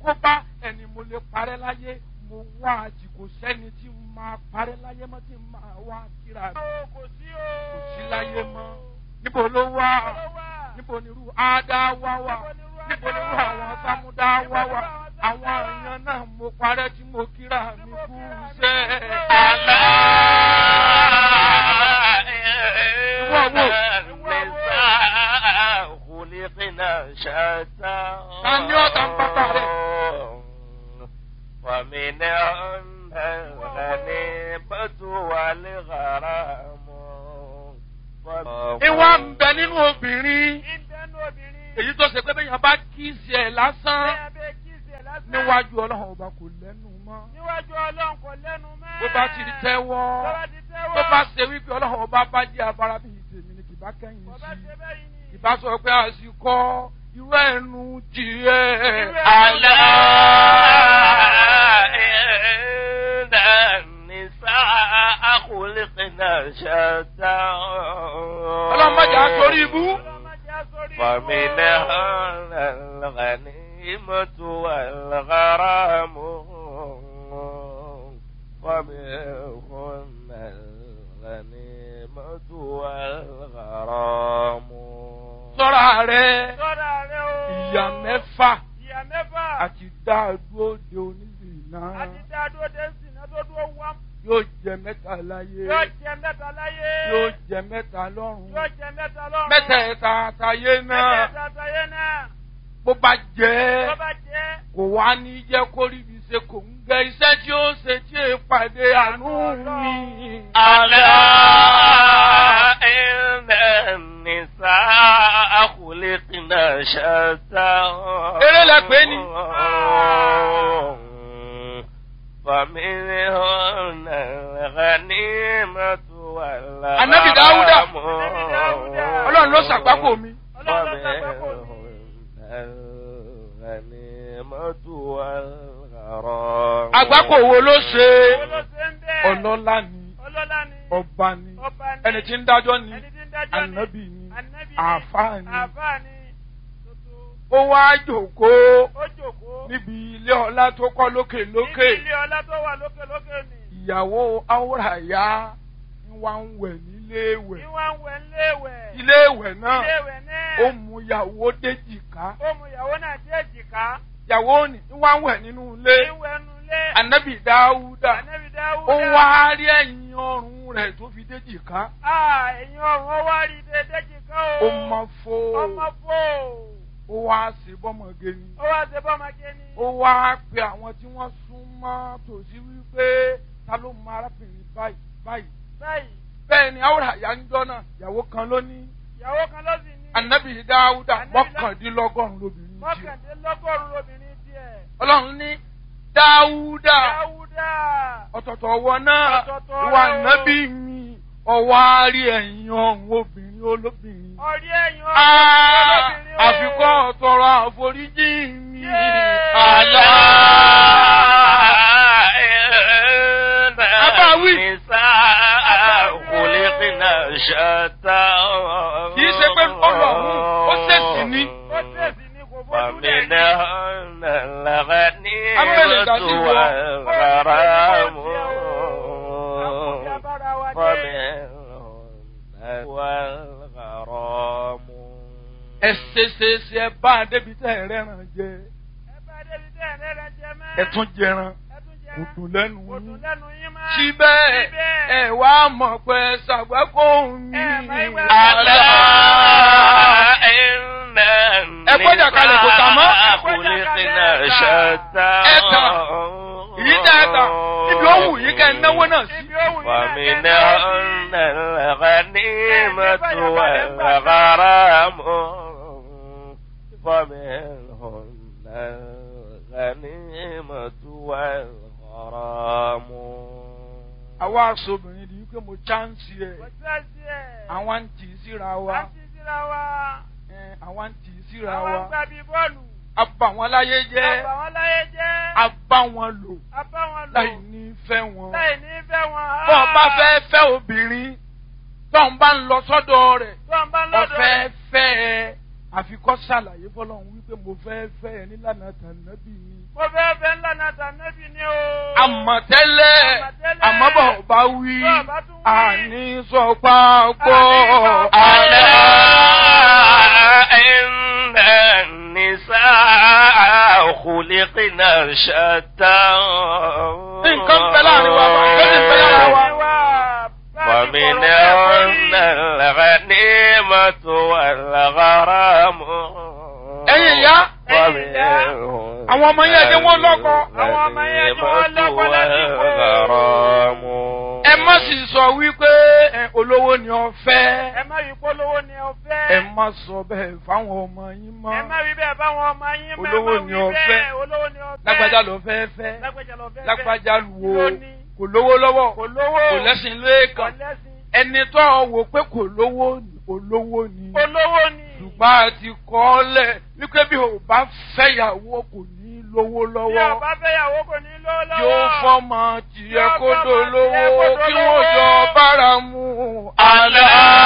kó bá ẹni mo lè parẹ́ láyé mo wá àjìkò sẹ́ni tí mo máa parẹ́ láyé mọ́ tí mo máa wá kíra mi kò sí o. kò sí láyé mọ́ níbo ló wà níbo ni irú ádá wá wà níbo ni irú àwọn sámúdá wá wà àwọn èèyàn náà mo parẹ́ tí mo kíra mi kú sẹ́ àlá. Tani ọ̀tá ń bàbá rẹ̀? ومنهن الغنيمة والغرام ìwà ń bẹ nínú obìnrin ìbẹ́nu obìnrin. èyí tó ṣe pé bẹ́ẹ̀ yẹn bá kí sí ẹ̀ lásán bẹ́ẹ̀ bẹ́ẹ̀ kí ìsẹ̀ lásán. níwájú ọlọ́run ọba kò lẹ́nu mọ́ níwájú ọlọ́run kò lẹ́nu mọ́. bó bá ti di tẹ́wọ́ Tó bá ti tẹ́wọ́. tó bá ṣe wípé ọlọ́run ọba bá jẹ́ abara bíi tèmi ni kì bá kẹ́yìn Bó bá sí ṣe bẹ́yìí ni. ìbá sọ pé àsìkò irú ẹnu jìrẹ́ Irú ẹnu àlá. إن النساء خلقنا شتى ọlọ́run má jà á sórí ibú. Ọlọ́mọdé á sórí ibú. فمنهن الغنيمة والغرام ومنهن الغنيمة والغرام sọ́ra rẹ̀ Sọ́ra rẹ o. ìyá mẹ́fà Ìyá mẹ́fà. àti dáadúró de onílù náà Àti dá dúró dé sí iná tó dúró wá. yóò jẹ mẹ́ta láyé Yóò jẹ mẹ́ta láyé. yóò jẹ mẹ́ta lọ́run Yóò jẹ mẹ́ta lọ́run. mẹ́tẹ̀ẹ̀ta àtàyé náà Mẹ́tẹ̀ẹ̀ta àtàyé náà. bó bá jẹ́ Tó bá jẹ́. kò wá ní jẹ́ kó rí ibi ṣe kò ń gẹ iṣẹ́ tí ó ṣe tí è pàdé àánú mi. ألا إن النساء خلقنا شتى Eré lẹ pè é ni. فمنهن الغنيمة والغرام Ànábì Dáúdà. Ànábì Dáúdà. ọlọ́run ló ṣàgbákò mi. Ọlọ́run ló ṣàgbákò mi. فمنهن الغنيمة والغرام àgbákò wo ló ṣe Owó ló ṣe ń bẹ́ẹ̀. ọlọ́lá ni Ọlọ́lá ni. ọba ni Ọba ni. ẹni tí ń dájọ́ ni Ẹni tí ń dájọ́ ni. ànábì ni Ànábì ni. àáfàá ni Àáfàá ni. Tuntun. ó wá jòkóó Ó jòkó. níbi ilé ọlá tó kọ́ lókè lókè Níbi ilé ọlá tó wà lókè lókè ni. ìyàwó áwòràyá ń wá ń wẹ̀ nílé ìwẹ̀ Ìwà ń wẹ̀ ńléèwẹ̀. ilé ìwẹ̀ náà Iléèwẹ̀ náà. ó mú ìyàwó déjìká Ó mú ìyàwó náà dé èjìká. ìyàwó ni ń wá ń wẹ̀ nínú ilé Ìwẹ̀ nu ilé. ànábì dáúdà Ànábì Dáúdà. ó wá rí ẹ̀yìn ọrùn rẹ̀ tó fi déjìká Ah, ẹ̀yin ọ̀run ó wá rí dédé jìká o. ó mọ fó Ọmọ fò. ó wá sí bọ́mọge ni Ó wá ṣe bọ́mọge ni. ó wá pe àwọn tí wọ́n sún mọ́ tòsí wípé ta ló mọ arábìnrin báyìí báyìí Báyìí, bẹ́ẹ̀ ni áwòràyá ń jọ́ náà ìyàwó kan ló ní ìyàwó kan ló sì ní. ànábì dáúdà Ànábì Dá- mọ́kàndínlọ́gọ́rùn-ún lóbìnrin tiẹ̀. Mọ́kàndínlọ́gọ́rùn-ún lóbìnrin tiẹ̀. ọlọ́run ní dáúdà Dáúdà. ọ̀tọ̀tọ̀ ọwọ́ náà Ọ̀tọ̀ọ̀tọ̀ ìwà rẹ̀ o. nábì mi ọwọ́ àárí ẹ̀yìn ọ̀hún obìnrin olóbìnrin. Ọ̀rí ẹ̀yin ọ̀run Ah, lóbìnrin o. àfikọ́ ọ̀tọ̀rọ̀ àforíjì mi. Yéé. àlá. Abáwí. Kì í ṣe pé ọlọ́run ó ṣèṣì ní. Ó tẹ̀sí ni kò fojú lẹ̀ ní. ومنهن الغنيمة Amẹ́lẹ̀dá sí wọ. والغرام Àkùnfí abára wa dé. ومنهن والغرام ẹ ṣe ṣe ṣe ẹ bá a débi tẹ́ ẹ rẹ́ràn jẹ Ẹ bá débi tẹ́ ẹ̀ lẹ́rẹ̀ jẹ mọ́. ẹ tún jẹran Ẹ tún jẹ kò dùn lẹ́nu Kò dùn yín. lẹ́nu yín mọ́. síbẹ̀ Síbẹ̀. ẹ wá mọ̀ pé ṣàgbákò mi. Ẹ mọ̀ ìwé ألا إن Ẹ gbọ́dọ̀ kalẹ̀ kò tà mọ́. النساء خلقنا شتى Ẹ tà. Èyí tẹ́ ẹ tà ibi ó wù yín kẹ́ ẹ náwó náà sí. Ibi ó wù yín náà kẹ́ ẹ náwó ومنهن الغنيمة والغرام ومنهن الغنيمة والغرام àwa aṣọ́bìnrin di wípé mo chánsì ẹ̀ Kò sí ẹ̀sí ẹ̀. àwọn ń tì í síra wa Á sì síra wa. ẹ̀, àwọn ń tì í síra Àwọn wa ń gbà bí bọ́ọ̀lù. a bà wọn láyé jẹ́ Àbà wọn láyé jẹ́. a bá wọn lò A bá wọn lò. láì ní fẹ́ wọn. Láì ní fẹ́ wọn. bọ́ ọ bá fẹ́ fẹ́ obìnrin tó ń bá ń lọ sọ́dọ̀ rẹ̀ Tó ń bá ń lọ́dọ̀ ọ̀fẹ́ rẹ̀. fẹ́ ẹ àfikọ́ ṣàlàyé fọlọ́run wípé mo fẹ́ fẹ́ ẹ nílànà tànàbí mi Mo fẹ́ fẹ́ ńlá náà tànẹ́bì ni o. àmọ̀tẹ́lẹ̀ Àmọ̀tẹ́lẹ̀. àmọ́bọ̀ bá wí Bọ́ bá tún wí. àní sọ pápọ̀ ألا àlẹ́. إن النساء خلقنا شتى nǹkan bẹ láàrin wa bá nǹkan bẹ lára wa. ومنهن الغنيمة والغرام ẹ̀yin ìyá ومنهن àwọn ọmọ yẹn jẹ́ wọ́n lọ́kọ. Àwọn ọmọ yẹn jẹ́ wọ́n lọ́kọ lásìkò. والغرام ẹ má sì sọ wípé ẹ, olówó ni ọ fẹ́. Ẹ má rí polówó ni ọ fẹ́. ẹ má sọ bẹ́ẹ̀ fáwọn ọmọ yín mọ́. Ẹ má rí bẹ́ẹ̀ báwọn ọmọ yín mọ́. Olówó Ẹ má ni wí ọ bẹ́ẹ̀. fẹ́. Olówó ni ọ fẹ́. lágbájá ló fẹ́ fẹ́. Lágbájá lọ fẹ́. lágbájá wo Ló ní. kò lówó lọ́wọ́ Kò lówó. kò lẹ́sìn Kò lẹ́ẹ̀kan lẹ́sìn. ẹni tó ọ wò pé kò lówó ni olówó ni Olówó ni. ṣùgbọ́n a ti kọ́ ọ lẹ̀ wípé bí o bá fẹ́yàwó kò ní lówó Bí lọ́wọ́ ọba fẹ́yàwó kò ní lówó lọ́wọ́. yóò fọ́mọ tiẹ̀ Yóò kó fọ́mọ dolówó tiẹ̀ kó kí dolówó. wọ́n jọ bára mu. ألا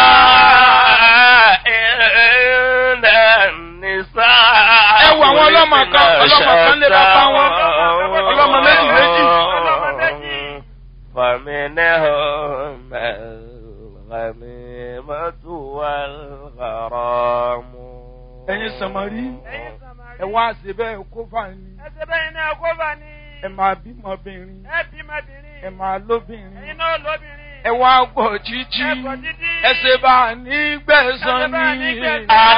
إن النساء Ẹ wo àwọn ọlọ́mọ kan, ọlọ́mọ kan lé bàbá wọn. Ọlọ́mọ méjì méjì. Ọlọ́mọ méjì. فمنهم الغنيمة والغرام ẹ̀yin sàmárì Ẹ̀yin Sàmárì. ẹ wá ṣe bẹ́ẹ̀ kó fà ní Ẹsẹ̀ bẹ́yìn náà kó bá ní. ẹ máa bímọbìnrin Ẹ bímọbìnrin. ẹ máa lóbìnrin. Ẹ̀yin náà lóbìnrin. ẹ wá gbọ́ títí Ẹ gbọ́ títí. ẹ ṣe bá a ní gbẹ̀san Ẹ ṣe bá a ní ní. gbẹ̀san.